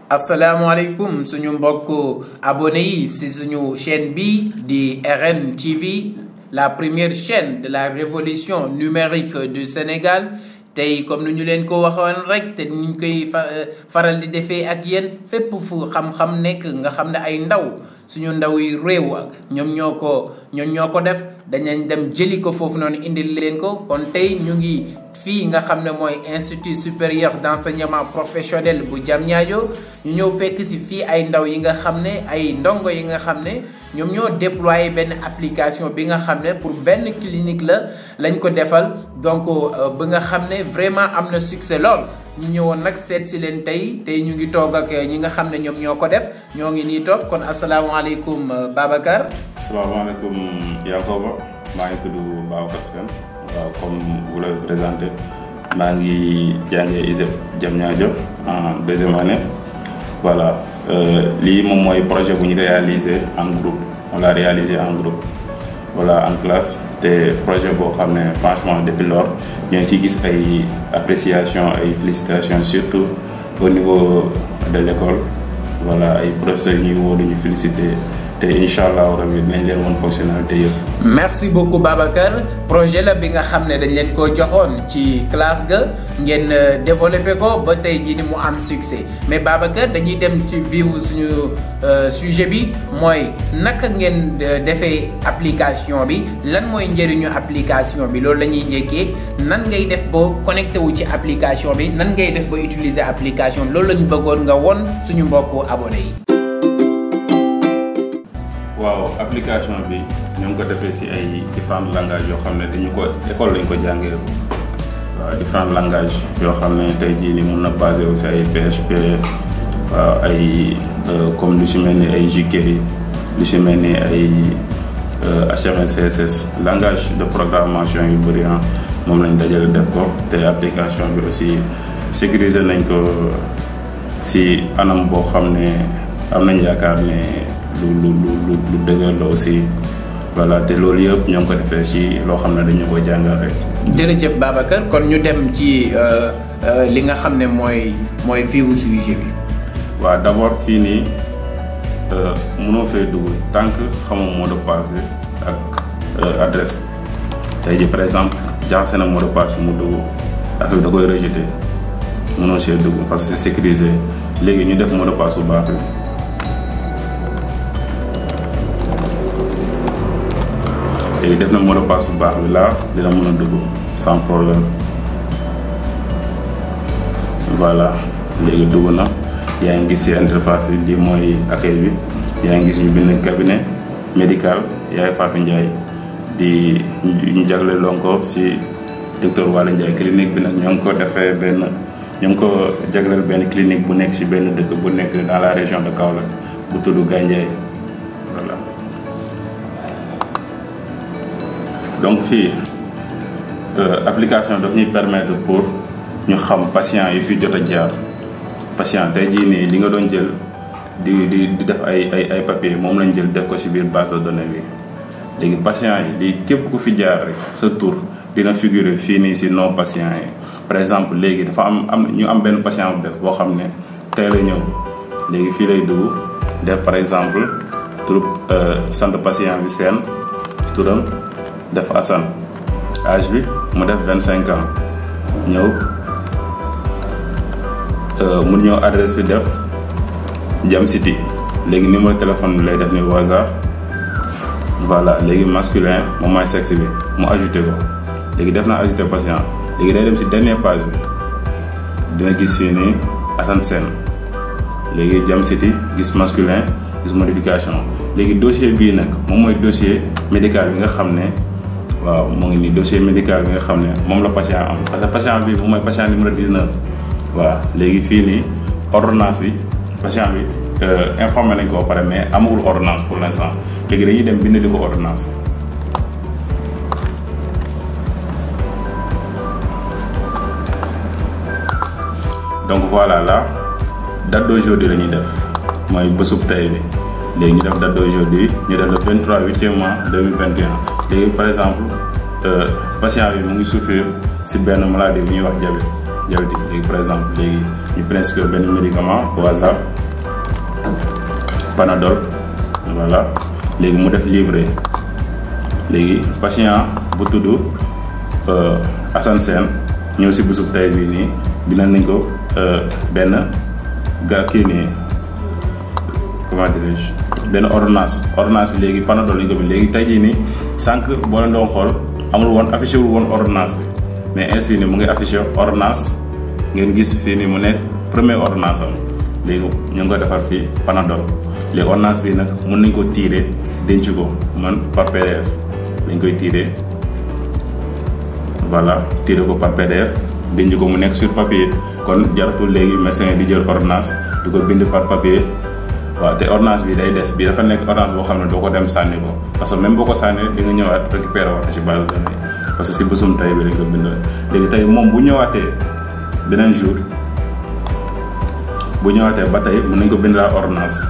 asalaamaaleykum suñu mbokk abonné yi si suñu chaîne bi di RN TV la première chaîne de la révolution numérique du Sénégal tey comme ni ñu leen ko waxoon rek te ni ñu koy faral di defee ak yéen fépp fu xam-xam nekk nga xam ne ay ndaw suñu ndaw yi réew ñoom ñoo ko ñoom ñoo ko def dañañ dem jëli ko foofu noonu indil leen ko kon tey ñu ngi fii nga xam ne mooy institut supérieur d'enseignement professionnel bu Diamniadio ñu ñëw fekk si fii ay ndaw yi nga xam ne ay ndongo yi nga xam ne ñoom ñoo déployé benn application bi nga xam ne pour benn clinique la lañ ko defal donc ba nga xam ne vraiment am na succès lool ñu ñëwoon nag seet si leen tey tey ñu ngi toog ak ñi nga xam ne ñoom ñoo ko def ñoo ngi nii toog kon asalaamaaleykum Babacar. asalaamaaleykum Yankoba maa ngi tudd Babacar Sène waaw comme vous l'avez présenté maa ngi jàngee ISEP Diamniadio en deuxième année voilà lii moom mooy projet bu ñu réalisé en groupe on l'a réalisé en groupe voilà en classe te projet boo xam ne franchement depuis lors ñoo ngi ciy gis ay appréciation ay félicitations surtout au niveau de l'école voilà ay professeurs yi ñuy woo ñu féliciter te incha allah rabi dinañ leen woon fonctionnalité yëpp. merci beaucoup Babacar projet la bi nga xam ne dañ leen koo joxoon ci classe ga ngeen développé ko ba tey jii ni mu am succès mais Babacar dañuy dem ci vivre suñu sujet bi mooy naka ngeen defee application bi lan mooy njëriñu application bi loolu la ñuy njëkkee nan ngay def ba connecté wu ci application bi nan ngay def ba utiliser application bi loolu la ñu bëggoon nga won suñu mbokku abonné yi. waaw application bi ñoo ngi ko defee ci ay différents langages yoo xam ne dañu ko école lañ ko jàngee waaw différents langages yoo xam ne tey jii nii mun na basé aussi ay PHP waaw ay comme lu ci mel ni ay jQuery lu ci mel ni ay HTML CSS langage de programmation yu bëri ah moom lañ dajale def ko te application bi aussi sécuriser nañ ko ci anam boo xam ne am nañ yaakaar ne. lu lu lu lu dëgër la aussi voilà te loolu yëpp ñoo ngi ko defee ci loo xam ne dañu ko jàngal rek. jërëjëf Babacar kon ñu dem ci li nga xam ne mooy mooy fiiwu sujet bi. waaw d'abord fii nii mënoo fee dugg tant que xamoo mot de passe bi ak adresse tey ji par exemple jaxase na mot de passe mu dugg affaire da koy rejeter mënoo see dugg parce que c'est sécurisé léegi ñu def mot de passe bu baax bi. léegi def na mot de passe bu baax bi laa dina mën a dugg sans problème voilà léegi dugg na yaa ngi gis ci interface bi lii mooy accueil bi yaa ngi gis ñu bind cabinet médical yaay Fatou Ndiaye di ñu jagle loon ko ci docteur Walla Ndiaye clinique bi nag ñoo ngi ko defee benn ñoo ngi ko jagleel benn clinique bu nekk ci benn dëkk bu nekk dans la région de Kaolack bu tudd Gandiaye voilà donc fii application daf ñuy permettre pour ñu xam patient yi fi jot a jaar patient tey jii nii li nga doon jël di di di def ay ay ay papier moom lañ jël def ko ci biir base de données bi léegi patient yi li képp ku fi jaar rek sa tour dina figurer fii nii ci non patient yi par exemple léegi dafa am am ñu am benn patient bu def boo xam ne tey la ñëw léegi fii lay dugg def par exemple tur sant patient bi seen turam def Assane âge bi mu def vingt cinq ans ñëw mu ñëw adresse bi def Jam City léegi numéro téléphone bi lay def ni au hasard voilà léegi masculin moom mooy sexe bi mu ajouté ko léegi def na ajouté patient léegi day dem ci dernière page bi dina gis fii nii Assane Sène léegi Jam City gis masculin gis modification léegi dossier bii nag moom mooy dossier médical bi nga xam ne waaw mu ngi nii dossier médical bi nga xam ne moom la patient am parce que patient bi moom mooy patient numéro 19 waaw léegi fii nii ordonnance bi patient bi informé nañ ko ba pare mais amagul ordonnance pour l'instant léegi dañuy dem bind di ko ordonnance donc voilà là date d'aujourd'hui la ñuy def mooy bésub tey bi léegi ñu def date d'aujourd'hui ñu def le 23 huitième mois 2021 léegi par exemple patient bi mu ngi souffrir ci benn maladie bu ñuy wax diabète diabétique léegi par exemple léegi ñu prescrire benn médicament au hasard Panadol voilà léegi mu def livrer léegi patient bu tudd Assane Sène ñëw si bésub tey bii nii bindal nañ ko benn ga kii nii comment dirais-je benn ordonnance ordonnance bi léegi Panadol lañ ko bind léegi tey jii nii sànq boo leen doon xool amul woon affiché wul woon ordonnance bi mais ainsi nii mu ngi affiché ordonnance ngeen gis fii nii mu nekk première ordonnance am léegi ñu ngi ko defar fii Panadol léegi ordonnance bi nag mun nañ ko tirer denc ko man par PDF lañ koy tirer voilà tirer ko par PDF denc ko mu nekk sur papier kon jaratul léegi médecin di jël ordonnance di ko bind par papier waaw te ordonnance bi day des bi dafa nekk ordonnance boo xam ne doo ko dem sànni ko parce que même boo ko sànnee di nga ñëwaat récupérer waat ci base de données parce que si bésum tey bi lañ ko bind léegi tey moom bu ñëwaatee beneen jour bu ñëwaatee ba tey mën nañ ko bindal ordonnance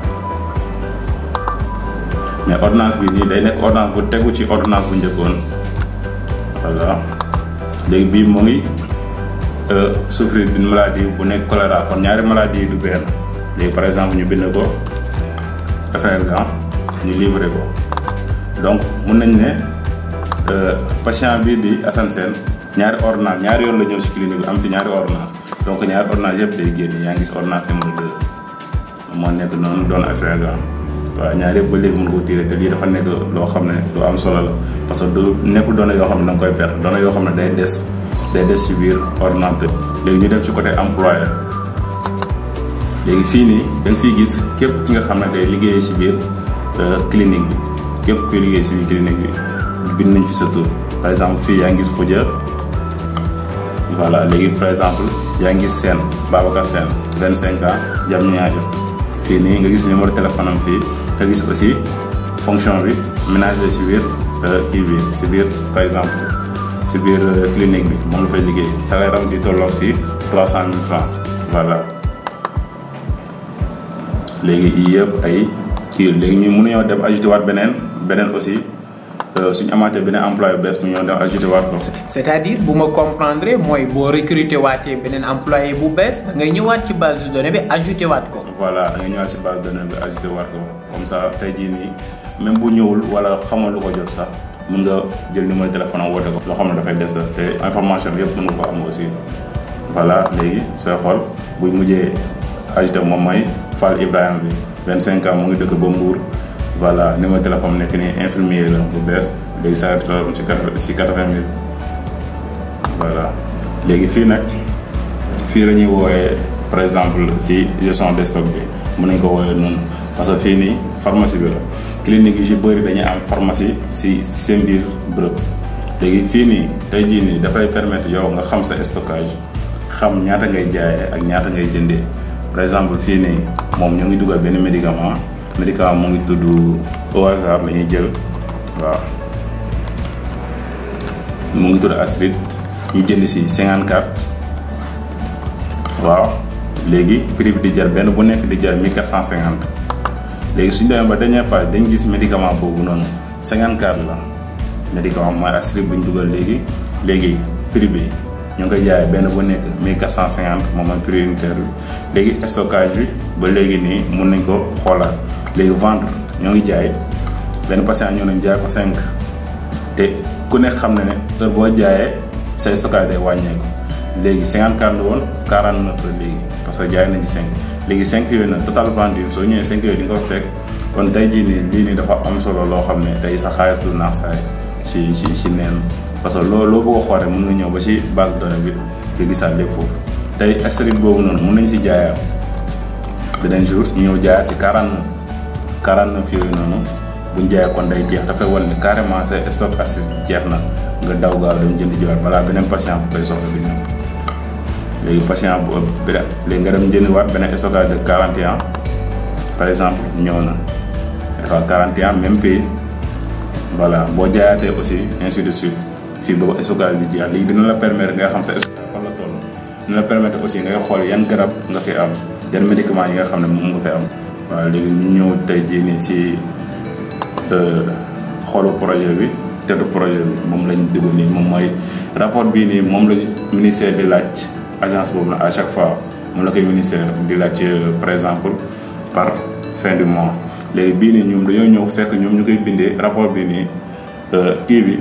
mais ordonnance bi nii day nekk ordonnance bu tegu ci ordonnance bu njëkkoon voilà léegi bii mu ngi souffrir d'une maladie bu nekk choléra kon ñaari maladie du benn léegi par exemple ñu bind ko FMGAN ñu livré ko donc mun nañ ne patient bii di Assane Sène ñaari ordonnance ñaari yoon la ñëw ci clinique bi am fi ñaari ordonnance donc ñaari ordonnance yëpp day génn yaa ngi gis ordonnance numéro 2 moo nekk noonu doon FMGAN waaw ñaari yëpp ba léegi mën koo tirer te lii dafa nekk loo xam ne lu am solo la parce que du nekkul données yoo xam ne da nga koy perdre données yoo xam ne day des day des ci biir ordinateur léegi ñu dem ci côté employeur léegi fii nii da nga fiy gis képp ki nga xam ne day liggéeyee ci biir clinique bi képp kuy liggéey ci biir clinique bi bind nañ fi sa tur par exemple fii yaa ngi gis Khoudia voilà léegi par exemple yaa ngi gis Sène Babacar Sène 25 ans jam ñaajo fii nii nga gis numéro téléphone am fii nga gis aussi fonction bi ménager ci biir kii bi ci biir par exemple ci biir clinique bi moom la fay liggéey salaire am di tolloog ci 300 000 francs voilà léegi yii yëpp ay kii léegi ñu mënuñoo dem ajouté waat beneen beneen aussi suñu amaatee beneen employé bu bees mu ñëw dem ajouté waat ko. c'est-à-dire bu ma comprendre mooy boo recruter waatee beneen employé bu bees da ngay ñëwaat ci base de données bi ajouté waat ko. voilà da ngay ñëwaat ci base de données bi ajouté waat ko comme ça tey jii nii même bu ñëwul wala xamoo lu ko jot sax mun nga jël numéro téléphone am woote ko. loo xam ne dafay des te information bi yëpp mën nga ko am aussi voilà léegi sooy xool buy mujjee ajouté moom mooy Fall Ibrahima bi 25 ans mu ngi dëkk ba Mbour. voilà numéro téléphone nekk nii infirmier la bu bees léegi saa toll ci quatre ci quatre-vingt mille voilà léegi fii nag fii la ñuy wooyee par exemple si gestion de stock bi mën nañ ko wooyee noonu parce que fii nii pharmacie bi la clinique yi ci bëri dañuy am pharmacie si seen biir bërëb léegi fii nii tey jii nii dafay permettre yow nga xam sa stockage xam ñaata ngay jaayee ak ñaata ngay jëndee par exemple fii nii moom ñu ngi dugal benn médicament médicament mu ngi tudd au hasard la ñuy jël waaw mu ngi tudd Astrid ñu jënd si 54 waaw léegi prix bi di jar benn bu nekk di jar 1450 léegi suñu demee ba dernière page dañ gis médicament boobu noonu 54 la médicament mooy Astrid bu ñu dugal léegi léegi prix bi ñu ngi koy jaayee benn bu nekk 1450 moom mooy prix unitaire bi léegi stockage bi ba léegi nii mun nañ ko xoolaat. léegi vendre ñoo ngi jaay benn patient ñoo nañ jaay ko 5 te ku nekk xam na ne heure boo jaayee say stockage day wàññeeku léegi 54 la woon 49 la léegi parce que jaay nañ ci 5 léegi 5 yooyu nag total vendu soo ñëwee 5 yooyu di nga ko fekk kon tey jii nii lii nii dafa am solo loo xam ne tey sa xaalis du naax saay ci ci ci neen parce que loo loo bëgg a xool rek mën nga ñëw ba ci base de données bi nga gisaat lépp foofu tey Astrid boobu noonu mën nañ si jaayaat beneen jour ñu ñëw jaayaat si 49. 49 yooyu noonu buñ jaayee kon day jeex dafay wan ni carrément say stock acide jeex na nga daw gaaw dem jënd jiwaat balaa beneen patient bu koy soxla bi ñëw léegi patient bu ëpp bi léegi nga dem jënd waat beneen stockage de 41 par exemple ñëw na dafa 41 même prix voilà boo jaayaatee aussi ainsi de suite fii boobu stockage bi jeex léegi dina la permettre nga xam sa stockage fan la toll dina la permettre aussi ngay xool yan garab nga fi am yan médicaments yi nga xam ne moom nga fi am waaw léegi ñu ñëw tey jii nii si xoolu projet bi teddu projet bi moom lañ dugg nii moom mooy rapport bii nii moom la ministère di laaj agence boobu na à chaque fois moom la koy ministère di laaj par exemple par fin du mois léegi bii nii ñoom dañoo ñëw fekk ñoom ñu koy bindee rapport bi nii kii bi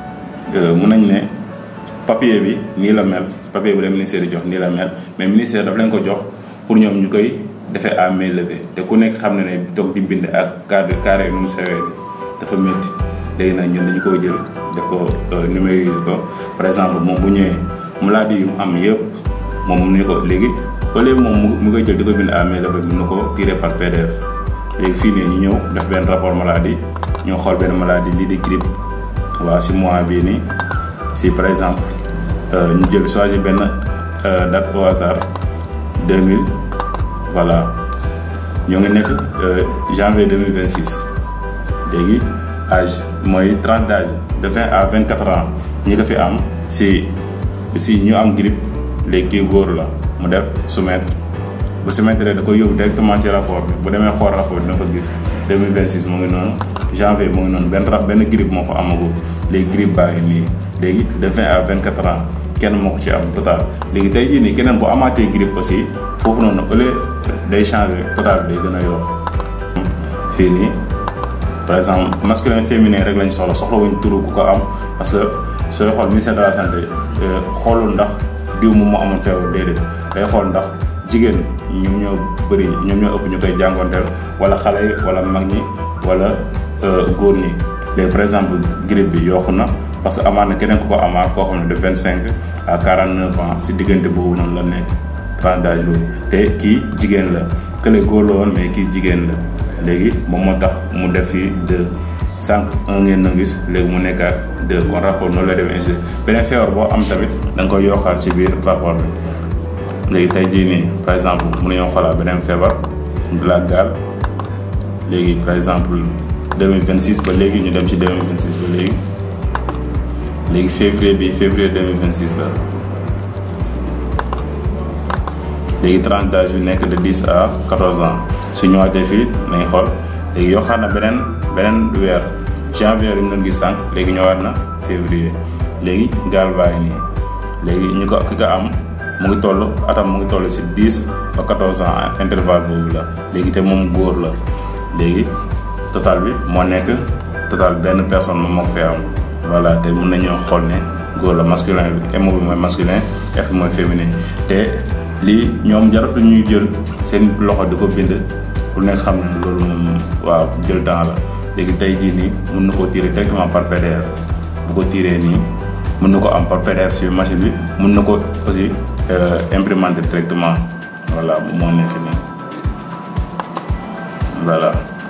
mun nañ ne papier bi nii la mel papier bi la ministère di jox nii la mel mais ministère daf leen ko jox pour ñoom ñu koy defee à main levée te ku nekk xam ne ne toog di bind ak cadre carré nu mu sewee bi dafa métti léegi nag ñun dañu ko jël def ko numériser ko par exemple moom bu ñëwee maladie yu mu am yëpp moom mu ne ko léegi au lieu moom mu koy jël di ko bind à main levée mun na ko tirer par PDF léegi fii nii ñu ñëw def benn rapport maladie ñoo xool benn maladie lii di grippe waaw si mois bii nii si par exemple ñu jël choisir benn date au hasard 2000 voilà ñoo ngi nekk janvier 2026 léegi âge mooy tranche d'âge de 20 à 24 ans ñi ko fi am si si ñu am grippe léegi kii góor la mu def soumettre bu soumettre da koy yóbbu directement ci rapport bi bu demee xool rapport bi dina fa gis 2026 mu ngi noonu janvier mu ngi noonu benn rab benn grippe moo fa amagul léegi grippe baa ngi nii léegi de 20 à 24 ans kenn moo ko ci am total léegi tey jii nii keneen bu amaatee grippe aussi foofu noonu au lieu day changer total bi day gën a yokk fii nii par exemple masculin féminin rek lañ soxla soxla wuñ turu ku ko am parce que sooy xool ministère de la santé xoolul ndax diw moom moo amoon feebar déedéet day xool ndax jigéen ñoom ñoo bëri ñoom ñoo ëpp ñu koy jàngonteel wala xale yi wala mag ñi wala góor ñi léegi par exemple grippe bi yokku na parce que amaat na keneen ku ko amaat koo xam ne de vingt cinq à quarante neuf ans si diggante boobu noonu la nekk tranche d'âge boobu te kii jigéen la kële góor la woon mais kii jigéen la léegi moom moo tax mu def fii deux cinq un ngeen na gis léegi mu nekkaat deux kon rapport noonu la demee insi beneen feebar boo am tamit da nga koy yokkaat ci biir rapport bi léegi tey jii nii par exemple mun nañoo xoolaat beneen feebar de la gale léegi par exemple 2026 ba léegi ñu dem ci 2026 ba léegi léegi février bi février 2026 la léegi tranche d'âge bi nekk de 10 à 14 ans su ñëwaatee fii nañ xool léegi yokkaat na beneen beneen weer janvier lañ doon gis sànq léegi ñëwaat na février léegi gaal bàyyi nii léegi ñu ko ki ko am mu ngi toll atam mu ngi toll ci 10 ba 14 ans intervalle boobu la léegi te moom góor la léegi total bi moo nekk total benn personne moom moo ko fee am voilà te mun nañoo xool ne góor la masculin bi M bi mooy masculin F mooy féminin te lii ñoom jaratu ñuy jël seen loxo di ko bind pour nekk xam ne loolu moom waaw jël temps la léegi tey jii nii mun na koo tirer directement par PDF bu ko tiré nii mun na ko am par PDF si machine bi mun na ko aussi imprimenter directement voilà moo nekk nii voilà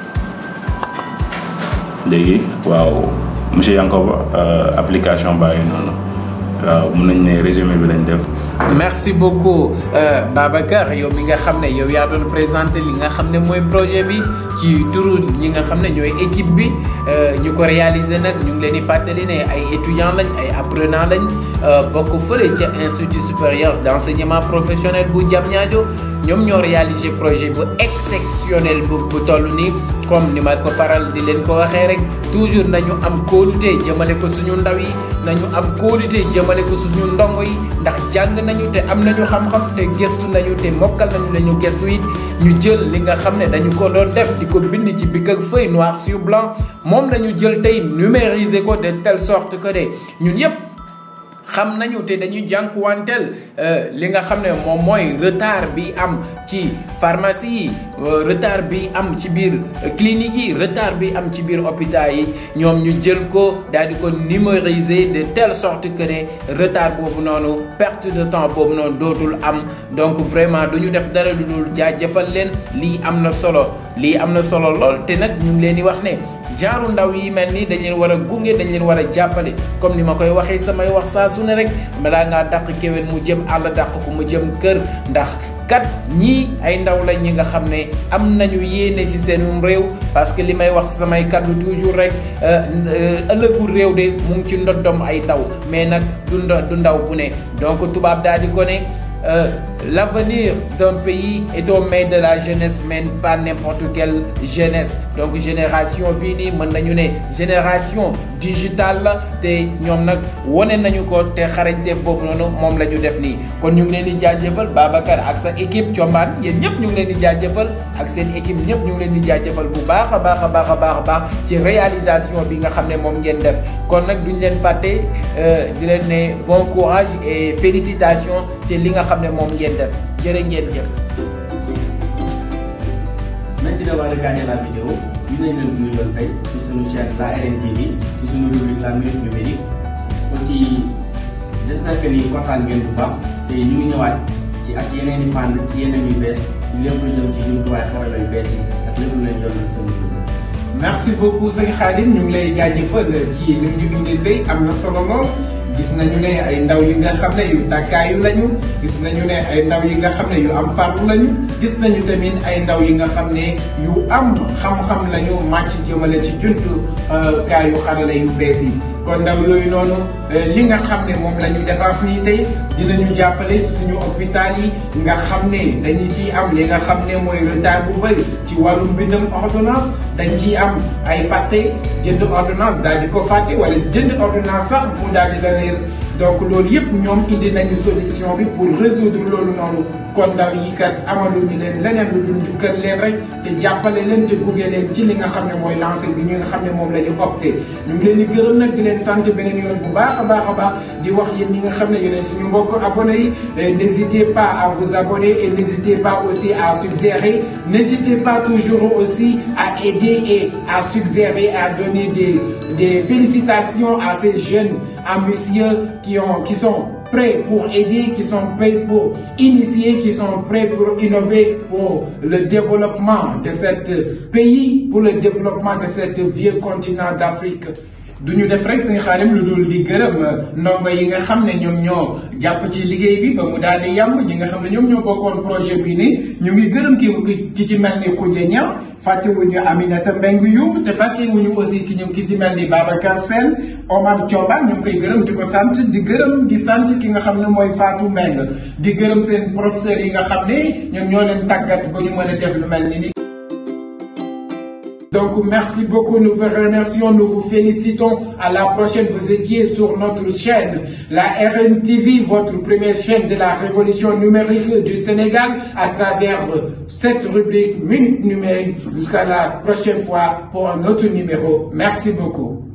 léegi waaw monsieur Yankoba application baa ngi noonu waaw mun nañ ne résumé bi lañ def. merci beaucoup Babacar yow mi nga xam ne yow yaa doon présenté li nga xam ne mooy projet bi ci turu ñi nga xam ne ñooy équipe bi ñu ko réaliser nag ñu ngi leen di fàttali ne ay étudiants lañ ay apprenants lañ bokk fële ca institut supérieur d' enseignement professionnel bu Diamniadio ñoom ñoo réaliser projet bu exceptionnel bu bu toll nii comme ni ma ko faral di leen ko waxee rek toujours nañu am kóolute jëmale ko suñu ndaw yi nañu am kóolute jëmale ko suñu ndongo yi ndax jàng nañu te am nañu xam-xam te gëstu nañu te mokkal nañu la ñu gëstu it ñu jël li nga xam ne dañu ko doon def di ko bind ci bic ak feuille noir sur blanc moom la ñu jël tey numériser ko de telle sorte que de ñun yépp xam nañu te dañuy jànkuwanteel li nga xam ne moom mooy retard bi am ci pharmacie yi retard bi am ci biir clinique yi retard bi am ci biir hôpital yi ñoom ñu jël ko daal di ko numériser de telle sorte que ne retard boobu noonu perte de temps boobu noonu dootul am donc vraiment du ñu def dara lu dul jaajëfal leen lii am na solo lii am na solo lool te nag ñu ngi leen di wax ne jaaru ndaw yi mel nii dañ leen war a gunge dañ leen war a jàppale comme ni ma koy waxee samay wax saa su ne rek balaa ngaa dàq kéwén mu jëm àll dàq ko mu jëm kër ndax kat ñii ay ndaw lañ ñi nga xam ne am nañu yéene ci seen réew parce que li may wax samay kaddu toujours rek ëllëgu réew de mu ngi ci ndoddom ay ndaw mais nag du du ndaw bu ne donc tubaab daal di ko ne l'avenir d'un pays est aux mains de la jeunesse mais pas n'importe quelle jeunesse donc génération bii nii mën nañu ne génération digitale la te ñoom nag wane nañu ko te xarañte boobu noonu moom la ñu def nii kon ñu ngi leen di jaajëfal Babacar ak sa équipe Thiombane yéen ñëpp ñu ngi leen di jaajëfal ak seen équipe ñëpp ñu ngi leen di jaajëfal bu baax a baax a baax a baax a baax ci réalisation bi nga xam ne moom ngeen def kon nag duñ leen fàtte di leen ne bon courage et félicitations ci li nga xam ne moom ngeen def jërë ngeen jëf. Merci d'avoir regardé la vidéo. Ñu nañ leen nuyu doon tey ci suñu chaîne la RNTV ci suñu rubrique la minute numérique aussi j'espère que ni kontaan ngeen bu baax te ñu ngi ñëwaat ci ak yeneen i fànn ci yeneen yu bees ñu lépp lu jëm ci jumtuwaay xarala yu bees yi ak lépp lu leen jot na seen merci beaucoup sëñ Khadim ñu ngi lay jaajëfal ci li ñu indil tey am na solo lool gis nañu ne ay ndaw yi nga xam ne yu tàkkaayu lañu gis nañu ne ay ndaw yi nga xam ne yu am farlu lañu gis nañu tamit ay ndaw yi nga xam ne yu am xam-xam lañu màcc jëmale ci juntu kaayu xarala yu bees yi kon ndaw yooyu noonu li nga xam ne moom la ñu defar nii tey dinañu jàppale suñu hôpital yi nga xam ne dañu ciy am li nga xam ne mooy retard bu bëri ci wàllum bindam ordonnance dañ ciy am ay fàtte jënd ordonnance daal di ko fàtte wala jënd ordonnance sax mu daal di la réer donc loolu yëpp ñoom indi nañu solution bi pour résoudre loolu noonu kon ndaw yi kat amaluñu leen leneen lu dul njukkal leen rek te jàppale leen te gunge leen ci li nga xam ne mooy lancé bi ñu nga xam ne moom la ñu opté ñu ngi leen di gërëm nag di leen sant beneen yoon bu baax a baax a baax di wax yéen ñi nga xam ne yéen suñu mbokk abonné yi n'hésitez pas à vous abonner et n'hésitez pas aussi à suggérer n'hésitez pas toujours aussi à aider et à suggérer à donner des des félicitations à ces jeunes ambitieux qui ont qui sont prêts pour aider, qui sont prêts pour initier, qui sont prêts pour innover pour le développement de cet pays, pour le développement de cet vieux continent d'Afrique. du ñu def rek suñu xaarim lu dul di gërëm ndongo yi nga xam ne ñoom ñoo jàpp ci liggéey bi ba mu daal di yàmb ñi nga xam ne ñoom ñoo bokkoon projet bi ni ñu ngi gërëm ki ki ci mel ni Khoudia Niang fàttewuñu Aminata Mbengue Youm te fàttewuñu aussi ki ñu ki ci mel ni Babacar Sène Omar Thioban ñu ngi koy gërëm di ko sant di gërëm di sant ki nga xam ne mooy Fatou Mbengue di gërëm seen professeurs yi nga xam ne ñoom ñoo leen tàggat ba ñu mën a def lu mel ni Donc, merci beaucoup. Nous vous remercions. Nous vous félicitons. À la prochaine. Vous étiez sur notre chaîne, la RNTV, votre première chaîne de la révolution numérique du Sénégal, à travers cette rubrique Minute numérique. Jusqu'à la prochaine fois pour un autre numéro. Merci beaucoup.